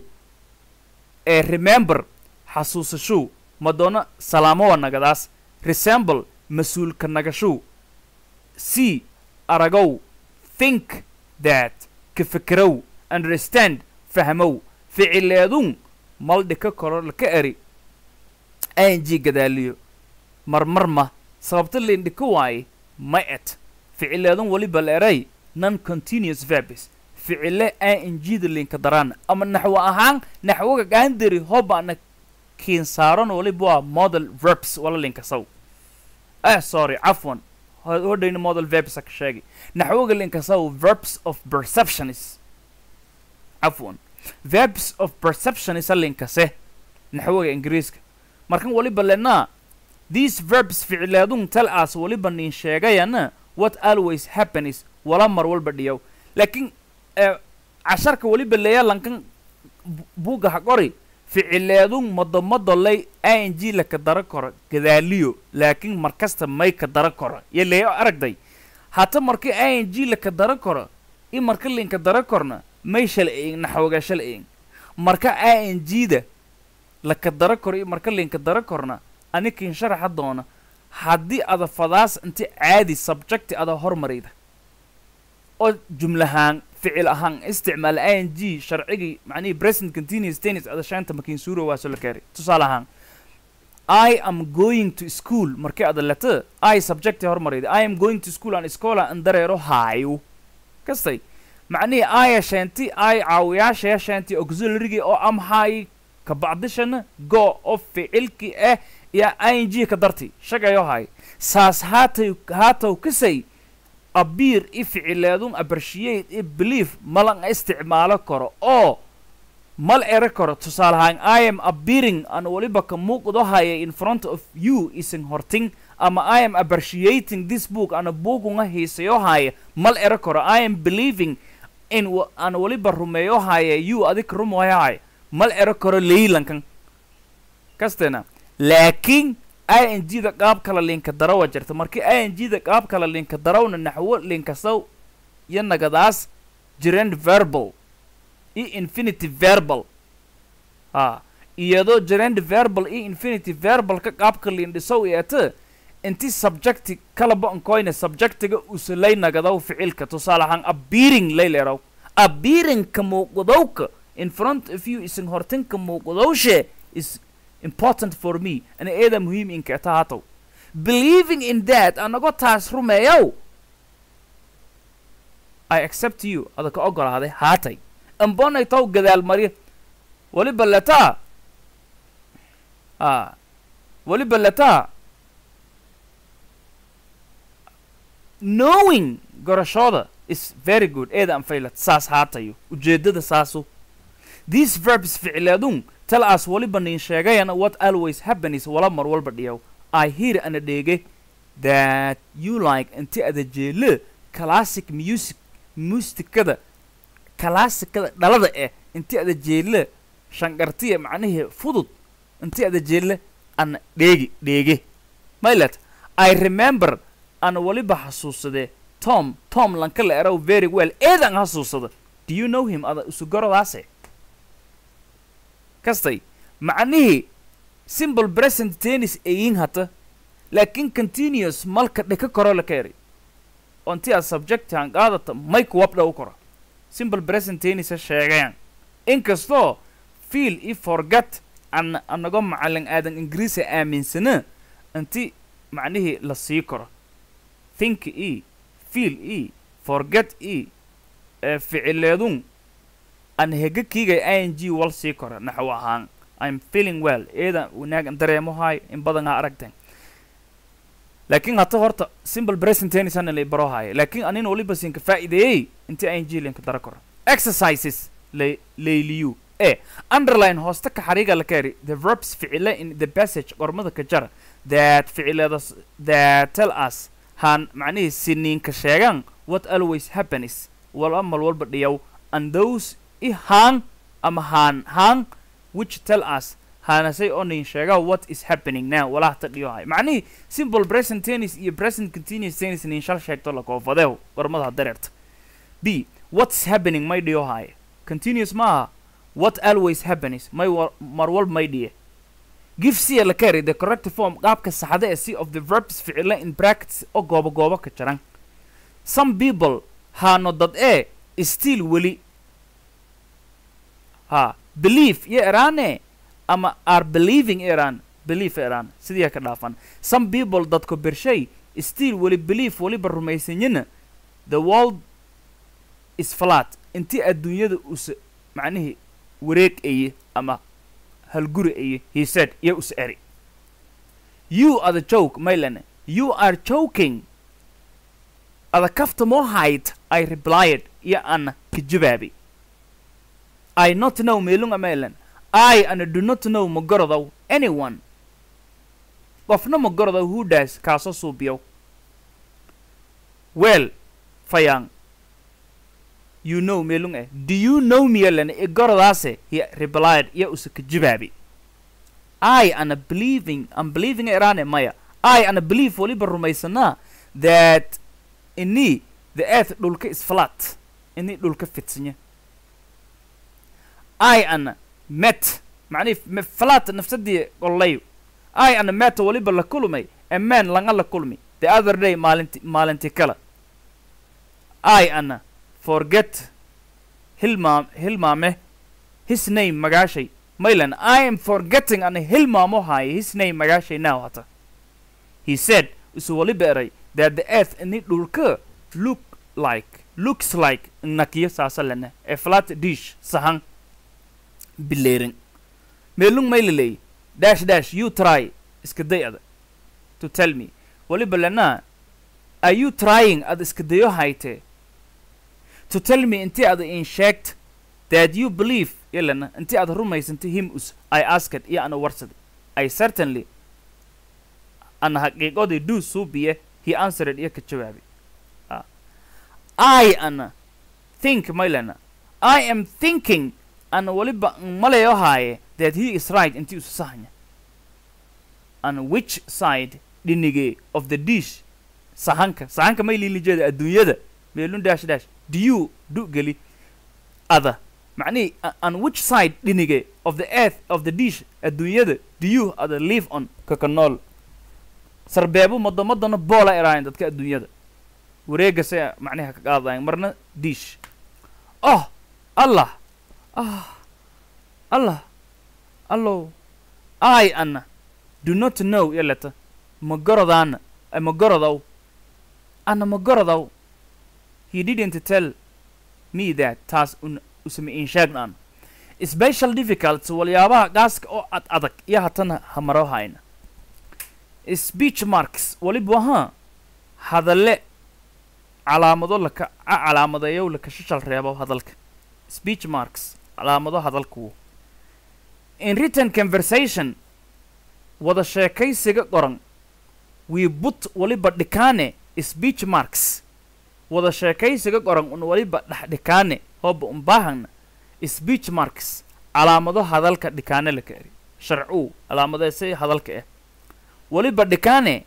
ee remember xasuusashow madoono salaamowa nagadaas resemble mas-uulka nagashow see aragow think that ka fekerow understand fahmow ficileedun maldhika koro laka eri ang gadaaliyo marmar ma sababta lindhika waaye ma et ficileedan waliba la eray non continuous verbs ficile ingda linka daraan ama naxwo ahaan naxwoga gaandari hobaana kiinsaaran waliba waa model verbs wala linka saw ah sorry cafwan hodhayna model verbs ka sheegay naxwoga linka saw verbs of perceptionis cafwan verbs of perceptionis linkase naxwoga ingiriiska markan waliba lenaa these verbs ficileedun tal as waliba nin sheegayana what always happens wala mar walba dhiyow laakiin casharka waliba leeya lankan buugga ha qori ficileedun madomado lay i n g laka dara koro gadaaliyo laakiin markasta may ka dara koro iyo leeya aragday hata marka i n g laka dara koro i marka linka dara korna may shala eegin naxwoga shala eegin marka i n g da laka dara koro i marka linka dara korna anikin sharaxa doona haddii ada fadaas inti caadi subjecti ada hormarayda oo jumlahaan ficil ahaan isticmaal i n g sharcigii macnihii present continuous tennis adashaanta makiin suuro waaso la keenay tusaale ahaan I am going to school markii ada leto I subject hormarayda I am going to school aan iskoola an dareero haayo kastay macnihii I yasheenti I caawiyaasha yasheenti auxiliarygii oo am haay ka bacdishana go oo ficilkii ah iyo i n g ka darti shagayo haay saas haatay haatow kasay abiir i ficileedun appreciate i belief malan isticmaalo karo oo mal ero karo tusaale ahaan i am appearing aan weliba ka muuqdo haya in front of you isin horting ama i am appreciating this book ana buugunga hiisayo haya mal ero karo i am believing in wa- aan weliba rumeeyo haya you adig rumoyo haya mal ero karo leylankan kastena laakiin i n g da qaab kala linka darawa jirta markii i n g da qaab kala linka darawna naxwo linkasaw iyo nagadaas jireen verbal iyo infinitive verbal ha iyadoo gerund verbal iyo infinitive verbal ka qaabka liindhisow eete inti subjecti kalaba ankoyne subjectiga usalay nagadaw ficilka tusaale ahaan appearing layleeraw appearing ka muuqdowka in front of you isin hortinka muuqdowshe is important for me ana eeda muhiim inkeeta haatow believing in that anagoo taas rumeeyow i accept you ada ka ogolaaday haatay ambonay taw gadaal marya weliba letaa a weliba letaa knowing gorashooda is very good eeda anfaylat saas haatayo ujeeddada saasu these verbs ficileedun tell us weliba nin sheegayana what always happens wala mar walba dhiyow i hear ana dheege that you like inti ada jeele classic music musikada kalaasikada dhalada eh inti ada jeelle shangartiya macnihii fudud inti ada jeelle ana dheegi dheege maylet i remember ana weliba xasuusade tom tom lanka la erow very well eedan xasuusada do you know him ada usugorodaase kastay macnihii simple present tennis eyin hata laakiin continuous malka dheka koro la keeri onti aad subject aan qaadata may kuwabdha u koro simple present tennis sheegayaan inkastoo feel i forget an anago macalin aadan ingiriisa aaminsana inti macnihii la sii karo think e feel e forget e ee ficileedun an hega kiigay i n g wal sii karo naxwo ahaan i'm feeling well eeda wanaagan dareemo haay in badan ha aragteen laakiin hata horta simple present tennis ana la baro haayo laakiin anin waliba siinka faa'iideeyey intii i n g linka dara karo exercises lay layliyu e underline hoosta ka xariiga la kari the verbs ficile in the passage qormada ka jara that ficileedas that tell us han macnihii siniinka sheegan what always happens wal amal walba dhiyow and those i haan ama haan haan which tell us haanasay oo nin sheega what is happening now walaa ta dhiyohay macnihii simple present tennis iyo present continuous tennis nin shal sheegto la koofadeew qormada dareerta b what's happening may dhiyohay continuous maaha what always happens may wa- mar walba may dhiye give c la carry the correct form qaabka saxda ee c of the verbs ficile in brackets oo goobo goobo ka jiran some people haano dad ee still weli ha believe iyo eraane ama are believing iran belief iran sidii ka dhaafan some people dadko bershay still weli belief weliba rumaysanyina the world is flat intii adduunyada us macnihii wareeg eye ama halguri eye he said iyo us eri you are the joke maylane you are joking ada kafta moo hayd i replied iyo ana ka jawaabi i not know meelunga maylan I and do not know magorodow anyone qofna magorodow who does kaasoo suubiyow well fayaan you know meelung eh do you know mielan igorodaase he replied iyo usa ka jawaabi I ana believing am believing irane maya I ana believe waliba rumaysanaa that ini the earth dhulka is flat ini dhulka fidsanya I ana met macnihi m- flat nafsadii qollayo I ana met waliba la kulmay a man langa la kulmi the other day maalinti maalinti kale I ana forget hilmaam hilmaame his name magaashay maylan i am forgetting ana hilmaamo haayo his name magaashay now hata he said isu wali beeray that the earth ini dhulka look like looks like nakiyo saasa lena a flat dish sahan bileerin meelung mayliley dash dash you try iska day ada to tell me waliba lena are you trying ad iska dayo hayte to tell me inti ada in sheegt that you believe yalana inti aad rumaysantay him us i asked iyo ana warsaday i certainly ana haqiiqoday do suubiye he answered iyo ka jawaabay Ah. i ana think maylana i am thinking ana waliba malayo haaye that he is right inti usu sahanya and which side dhinige of the dish sahanka sahanka may liilijeeda adduunyada meelun dash dash do you du geli ada macnihi a- on which side dhinige of the earth of the dish adduunyada do you ada live on kaka nool sarbeebo madamadana boola eraayan dadka adduunyada wareega se macniha ka qaadayan marna dish oh allah ah allah allow i ana do not know yaleta magorodaana eh, magorodow ana magorodow he didn't tell me that taas un usama in sheegnan special difficult waliyaabaha gaaska oo ad adag iyo hatana hamaro hayna speech marks waliba wahaa hadalle calaamado laka a calaamadeeyow laka shashal reebo hadalka speech marks calaamado hadalku in written conversation wada sheekaysiga qoran we put waliba dhikaane speech marks wada sheekaysiga qoran un waliba dhexdhikaane hooba unbaahana speech marks calaamado hadalka dhikaane la kaeri sharcuu calaamadeesay hadalka ah waliba dhikaane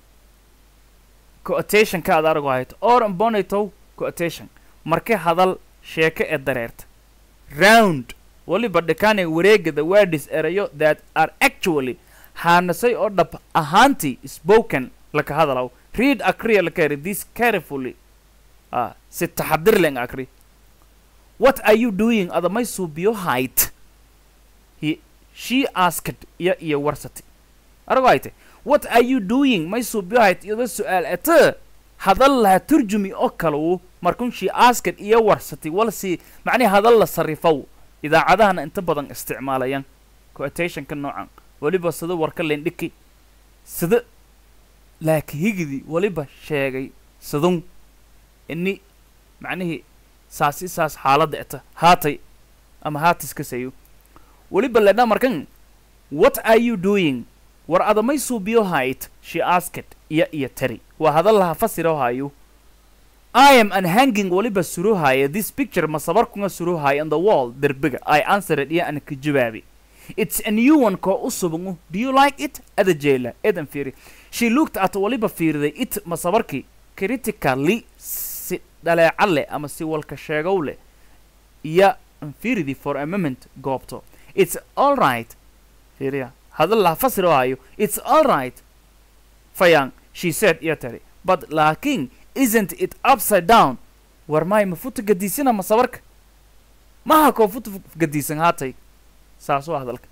quotation ka ad arago hayto or imbonatow quotation marke hadal sheeke ee dareerta round waliba dhikaane wareegada words erayo that are actually haanasay oo dhab ahaantii spoken laka hadalaw read akriya laka eri this carefully ah si taxadir len akri what are you doing adamay suubiyo hayt he she asked iyo iyo warsati arago hayte what are you doing may suubiyo hayt iyada su-aal ete hadal laha turjumi oo kalawu markun she asked iyo warsati walsi macnihi hadal la sarifow idaacadahana inta badan isticmaalayaan quotationka noocan weliba sida warka lendhiki sida laakihigidi weliba sheegay sidun ini macnihii saasi saas xaaladda eta haatay ama haatiska sayo weliba ledha markan what are you doing war adamay suubiyo hayt she asked iyo iyo tari waa hadal laha fasiro hayo I am unhanging waliba suruhaya this picture masabarkunga suruhaya on the wall derbiga I answered iyo ana ka jawaabi It's a new one ko usubangu do you like it ada jeela edan fiiri she looked at waliba fiiriday it masabarki critically si dhaleeca leh ama si walka sheegow leh iyo fiiridi for a moment goobto it's all right fiiriya hadal laha fasirahayo it's all right fayang she said iyo tari but laakiin isn't it upside down war maay ma futa gadiisina ma sabarka maha koo futa gadiisan haatay saas waa hadalka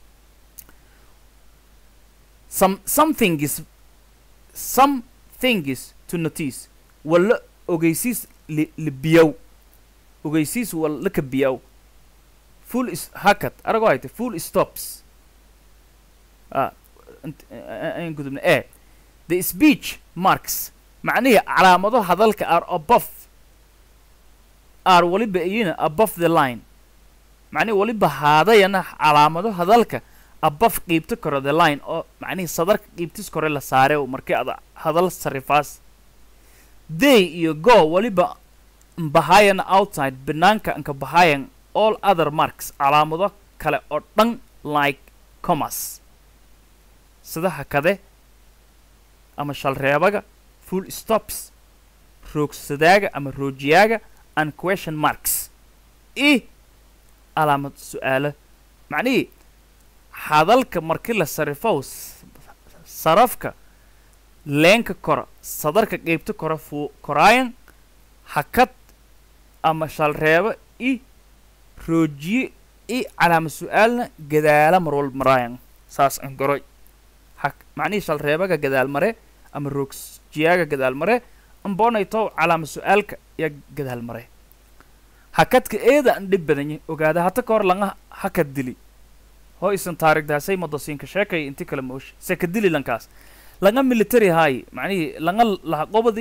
some something is something is to notice walla ogeysiis li libiyow ogeysiis walla ka biyow full is hakad arago hayte full stops ah aan gudubna e the speech marks macnihii calaamado hadalka are above are waliba iyina above the line macnihi waliba haadayana calaamado hadalka above qiibta kore the line oo macnihii sadarka qiibtis kore la saare markii ada hadal sarifaas they iyo go waliba mbahayan outside banaanka anka bahayan all other marks calaamado kale oo dhan like commerce sida hakade ama shalreebaga full stops roogsadaaga ama roojiyaaga and question marks i calaamad su-aalo macnihii hadalka markii la sarifow sarafka leenka kora sadarka qeybta kora fuu koraayan hakad ama shalreebo i roojiye i calaama su-aalna gadaala mar walba maraayan saas an goroy ha macnihii shalreebaga gadaal mare ama roogjiyaaga gadaal mare ambonaytow calaama su-aalka yaa gadaal mare hakadka eeda an dhib badanye ogaada hata ka hor langa hakad dili hoo isan taarigdaasay madosiinka sheekay inti kale moosh seka dili lankaas langa military haayi macnihii langa lahaqobadi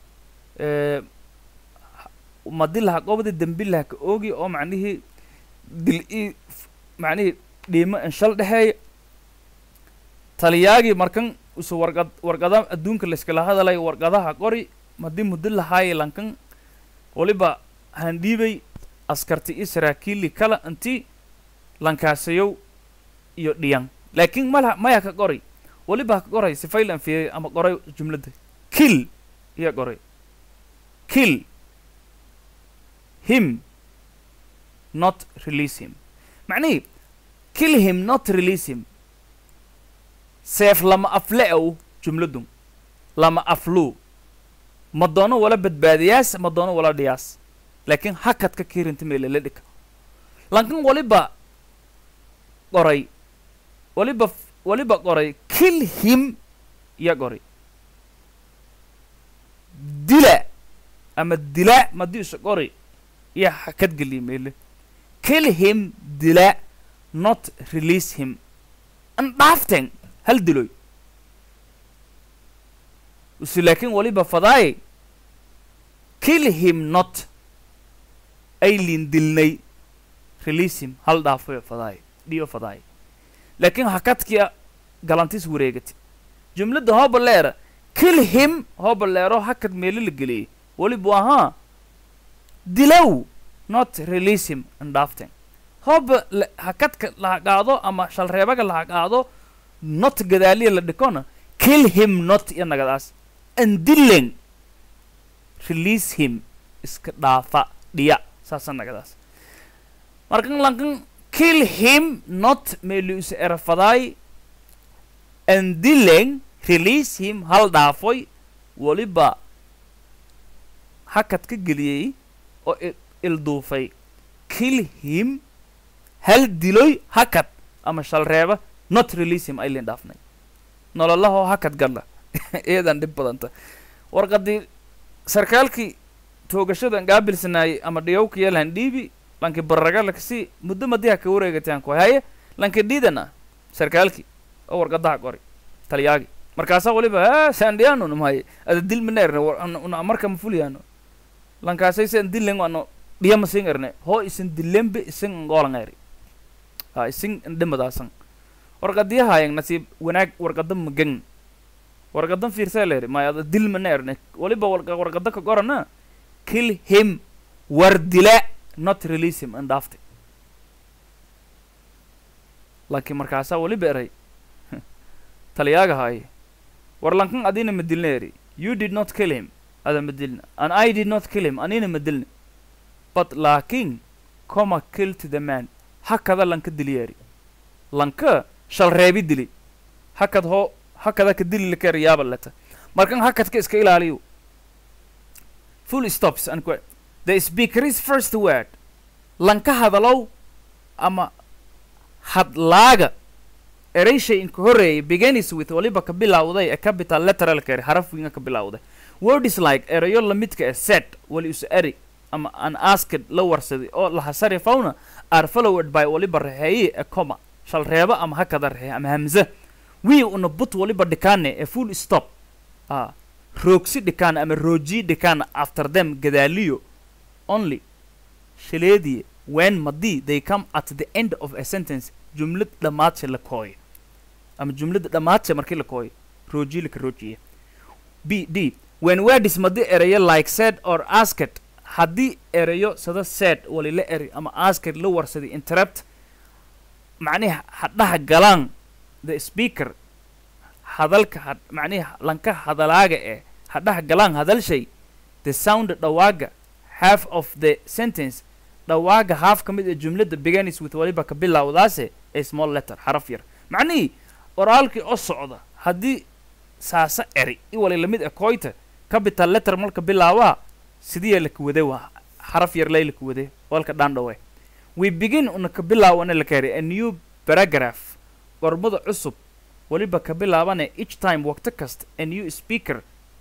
madi lahaqobadi dembi lahaka oogi oo macnihii dil i macnihii dhiimo an shal dhexeeya taliyaagii markan isu warqad warqada adduunka layskala hadalay warqadaha qori madi muddo lahaaye lankan waliba handhiibay askarti i saraakiili kala inti lankaasayow iyo dhiyan laakiin mala maya ka qoray waliba ka qoray sifaylan fiirey ama qoray jumladda kill iya qoray kill him not release him macnihii kill him not release him seef lama afle ow jumladun lama afluu ma doono wala badbaadiyaas ma doono wala dhiyaas laakiin hakadka kiirinta meelala dhika lankan waliba qoray waliba waliba qoray kill him ya qoray dila ama dila madii isa qori iya hakad geliya meele kill him dila not release him an dhaaften hal diloy usi laakiin waliba fadaaye kill him not aylin dilnay release him hal dhaafoyo fadaaye dhiyo fadaaye laakiin hakadkia galantis wareegati jumladda hooba leera kill him hooba leero hakad meelo la geliyey walibu ahaa dilow not release him an dhaaften hooba hakadka laha qaado ama shalreebaga laha qaado not gadaaliya la dhikona kill him not iyo nagadaas an dilen release him iska dhaafa dhiya saasa nagadaas markan lankan kill him not meelius erafadaay an dilen release him hal dhaafoy waliba hakad ka geliyey oo ilduufay kill him hal diloy hakad ama shalreeba not release him aylin dhaafnay nololahoo hakad galla iyadan dhib badanta warqadii sarkaalkii toogashadan gaabilsanaayey ama dhiyowka yeelhan dhiibi lanki barraga lakasi muddo madiha ka wareegataan ku haye lanki dhiidana sarkaalkii oo warqadaha qori talyaagi markaasaa waliba ha sandhiyaano namahaye ada dil mana erne una marka ma fuliyaano lankaasay san dilen ano dhiya ma sin erne hoo isin dilembe isin ngoolan eri ha isin indhimadaasan warqadiyahaayang nasiib wanaag warqada magan warqadan fiirsaa leeri maya ada dil mana erne waliba warqada ka qorana kill him war dila not release him and after laakiin markaasaa waliba eray taliyaaga haaye war lankan adina ma dilna eri you did not kill him ada ma dilna and i did not kill him anina ma dilna but laakiin coma kill to the man hakada lanka dili eri lanka shal reebi dili hakad hoo hakada ka dili laka eri yaaba leta markan hakadka iska ilaaliyo full stops and que the speaker's first word lanka hadalow ama hadlaaga erayshay inka horreeyay begins with waliba ka bilowday a capital letteralka eri haraf winga ka bilowday words like erayo lamidka e set wali us eri ama an asked la warsaday oo lahasari fauna are followed by waliba raheeye a coma shal reeba ama hakada raheeye ama hamza wii una but waliba dhikaane a full stop ah roogsi dhikaana ama rooji dhikaana after them gadaaliyo only shileediye when madii they come at the end of a sentence jumlad dhammaadse la kooyo ama jumladda dhammaadse markii la kooyo rooji laka roojiye b d when words madii erayo like said or asked haddii erayo sada said wali la eri ama asked la warsaday interrupt macnihi hadhaha galaan the speaker hadalka had macnihi lanka hadalaaga ee hadhaha galaan hadalshay the sound dhawaaga half of the sentence dhawaaga half ka mid ee jumladda begins with waliba ka bilowdaase a small letter xaraf yar macnihii oraalkii oo socda haddii saasa eri i wali lamid e koyta capital letter marka bilaawaa sidiya laka wada waa xaraf yar laylika wade walka dhandhawe we begin una ka bilaawana la kari a new paragraph qormada cusub weliba ka bilaabane each time waqti kasta a new speaker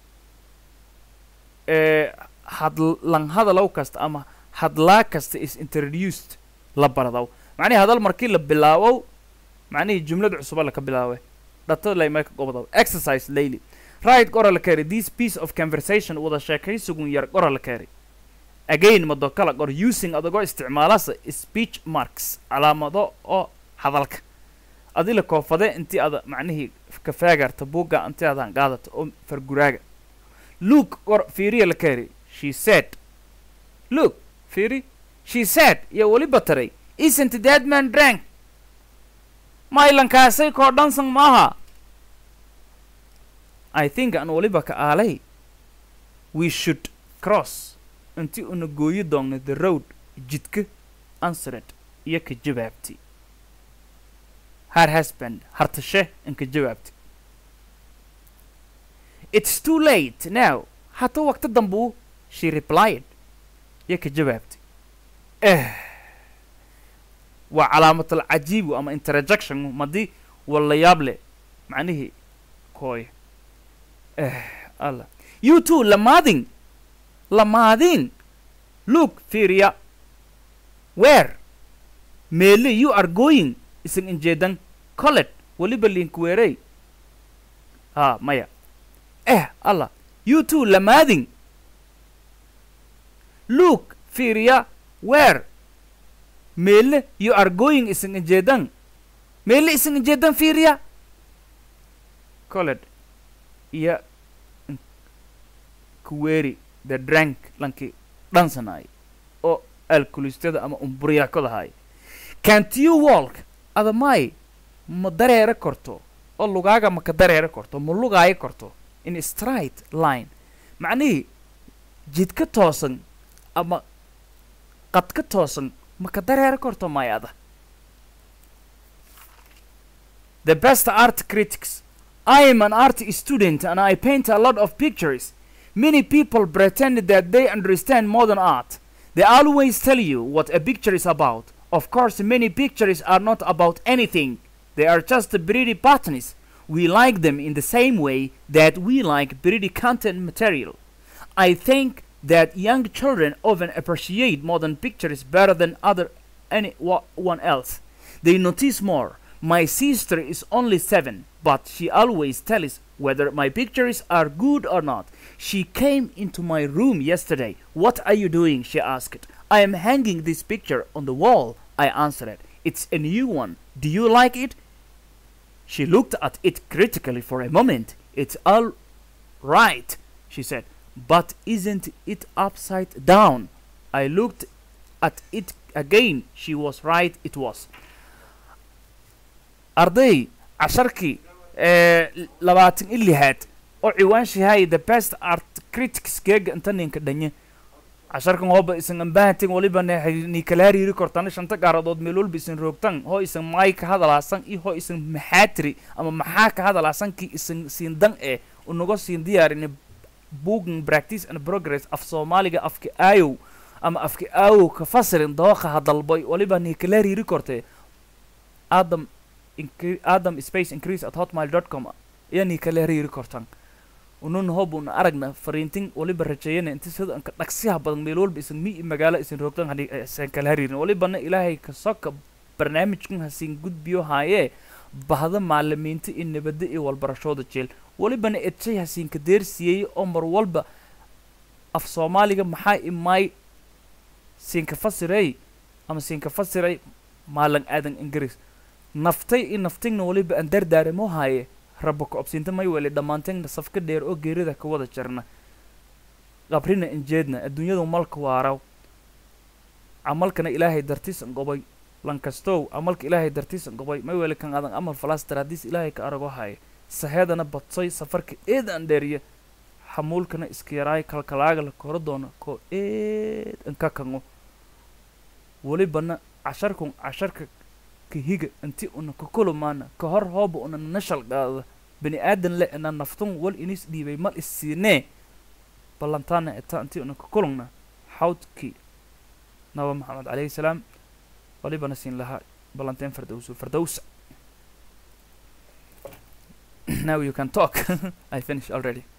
ee hadlan hadalow kasta ama hadlaa kasta is introduced la baradaw macnihii hadal markii la bilaabow macnihii jumlada cusuba laka bilaawe dhatada laymayka gobdaw exercise daily right qora la kari this piece of conversation wada sheekaysigun yar qora la kari again mado kala qor using adagoo isticmaalasa speech marks calaamado oo hadalka adila koofade intii ada macnihii ka faagarta buugga intii adan qaadata oo farguraaga look qor fiiriya la kari she said look fiiri she said iyo weliba taray isn't that man drank maylankaasay koo dhansan maaha i think an weliba ka aalay we should cross intii una gooyi doonno the road jidka answered iyo ka jawaabtay her husband hartashe inka jawaabtay it's too late now hata waqti dambuu she replied iyo ka jawaabtay eh waa calaamatul cajiibu ama interjection madii wala yaab leh macnihii kooy eh alla you too lamaadin lamaadin look fiiriya where meele you are going isan injeedan colet weliba linkweerey ha maya eh alla you too lamaadin look fiiriya where meele you are going isan injeedan meele isan injeedan fiiriya colet iyo kuweeri the drank lankii dhansanaay oo alkulistada ama umburyaakadahaay can't you walk adamay ma dareere korto oo lugaaga ma ka dareere korto ma lugaayo korto in straight line macnihii jidka toosan ama qadka toosan ma ka dareere korto may ada the best art critics I am an art student and I paint a lot of pictures. Many people pretend that they understand modern art. They always tell you what a picture is about. Of course, many pictures are not about anything. They are just pretty patterns. We like them in the same way that we like pretty content material. I think that young children often appreciate modern pictures better than other anyone else. They notice more. My sister is only seven, but she always tells whether my pictures are good or not. She came into my room yesterday. What are you doing? she asked. I am hanging this picture on the wall, I answered. It's a new one. Do you like it? She looked at it critically for a moment. It's all right, she said. But isn't it upside down? I looked at it again. She was right, it was. arday casharkii ee labaatan i lixaad oo ciwaanshahay the best art critics geega inta ninka dhanye casharkan hooba isan ambahantin waliba ni kala hariiri kortana shanta gaaradood meel walba isan roogtan hoo isan maay ka hadalaasan iyo hoo isan maxaatiri ama maxaa ka hadalaasankii isan siindan ee unaga siin diyaarini booking practice and progress af soomaaliga afka aayow ama afka aayow ka fasirin dooqa hadalboy waliba ni kala hariiri kortee adam incre- adam space increase at hotmail dot com yani kala hariiri kortan unun hobun aragna fariintin waliba rajeeyana inta sida anka dhaqsiha badan meel walba isan mi magaalo isan roogtan hadii isan kala hariirin walibana ilaahay ka soka barnaamijkan hasiin gudbiyo haayee bahda maalimiinta iyo nabadda iyo walbarashooda jeel walibana edshay hasiinka deersiiyey oo mar walba af soomaaliga maxaa imaay siinka fasiray ama siinka fasiray maalan aadan ingiriis naftay i naftigna waliba aan dardaaramo haaye rabba ka obsiinta may weli dhammaanteegna safka dheer oo geerida ka wada jarna qabrina injeedna adduunyadu malka waaraw camalkana ilaahay dartiisan gobay lankastow camalka ilaahay dartiisan gobay may weli kan adan amal falastar haddiis ilaahay ka arago haaye saheedana badsoy safarka eed aan dheeriya xamuulkana iska yaraay kalkalaaga la koro doono koo eed an ka kango welibana casharkun casharka kahiga inti una kakulumaana ka hor hooba una nashal qaada bani aadan le ina naftun wal inis dhiibay mal is siinee ballantaana eta inti una kakulungna xawdkii naba maxamed calayhi salaam walibana siin lahaa balanteen fardowso fardowsa now you can talk i finished already